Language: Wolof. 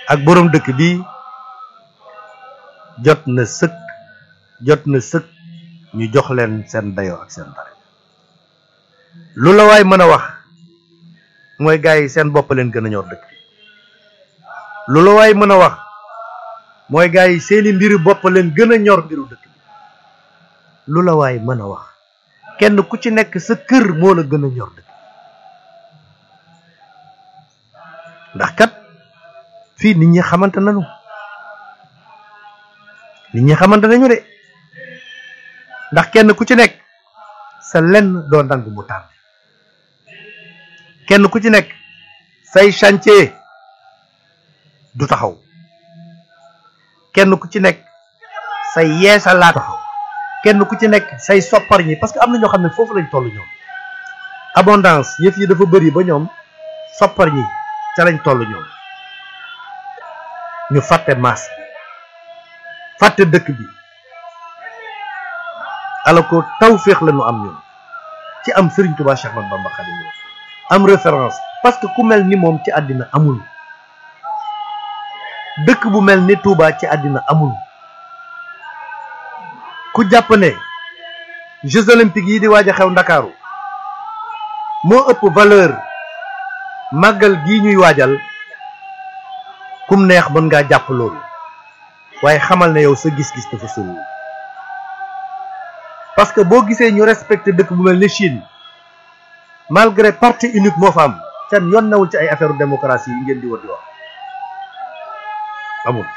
ak boroom dëkk bi jot na sëkk jot na sëkk ñu jox leen seen dayoo ak seen dara lu la waay mën a wax mooy gars yi seen bopp leen gën a ñor dëkk bi lu la waay mën a wax mooy gars yi seeni mbiru bopp leen gën a ñor mbiru dëkk bi lu la waay mën a wax kenn ku ci nekk sa kër moo la gën a ñor dëkk ndax kat fii nit ñi xamante nañu nit ñi xamante nañu de ndax kenn ku ci nekk sa lenn doo nangu mu tardé kenn ku ci nekk say chantier du taxaw kenn ku ci nekk say yeesalaat taxaw kenn ku ci nekk say soppar ñi parce que am na ñoo xam ne foofu lañ toll ñoom abondance yëf yi dafa bëri ba ñoom soppar ñi ca lañ toll ñoom ñu fàtte maas bi fàtte dëkk bi ala ko tawféex la ñu am ñun ci am Serigne Touba Cheikh Ahmadou Bamba Khadimu Rasul am référence parce que ku mel ni moom ci àddina amul dëkk bu mel ni Touba ci àddina amul ku jàpp ne Jeux olympiques yi di waaj a xew Ndakaaru moo ëpp valeur màggal gii ñuy waajal kum neex mën ngaa jàpp loolu waaye xamal ne yow sa gis-gis dafa soriwul parce que boo gisee ñu respecté dëkk bu mel ni Chine malgré parti unique moo fa am seen yoon newul ci ay affaire démocratie yi ngeen di war di wax amul